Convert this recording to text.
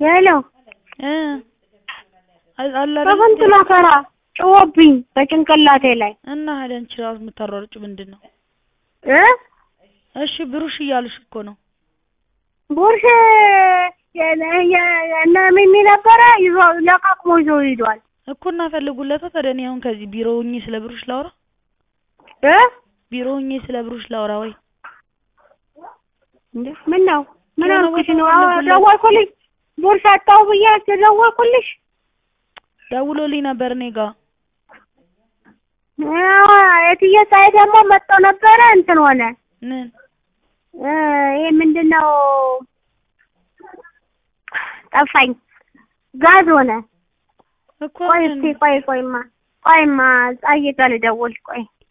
ሄሎ እ አለ አይደል በስንት መከራ ጭዎብኝ በጭንቅላቴ ላይ እና ታዲያ አንቺ ራሱ የምታሯሩጪው ምንድን ነው? እ እሺ ብሩሽ እያሉሽ እኮ ነው። ቡርሽ እነ ሚሚ ነበረ ይዞ ለቃቅሞ ይዞ ሂዷል እኮ እና ፈልጉለታ። ታዲያ እኔ አሁን ከዚህ ቢሮ ሆኜ ስለ ብሩሽ ላውራ? እ ቢሮ ሆኜ ስለ ብሩሽ ላውራ ወይ? እንዴ ምን ነው ምን የሆነ አልኩሽ ቦታ ነው? አዎ ፈልጉለት። ደወልኩልሽ ቡርሽ አጣሁ ብዬ ደወልኩልሽ። ደውሎልኝ ነበር እኔ ጋ አዎ የትዬ ፀሐይ ደግሞ መጥቶ ነበረ እንትን ሆነ ምን እ ይሄ ምንድን ነው ጠፋኝ። ጋዝ ሆነ። እኮ ቆይ ምን እስኪ ቆይ ቆይማ ቆይማ ፀሐይ ጋር ልደውል ቆይ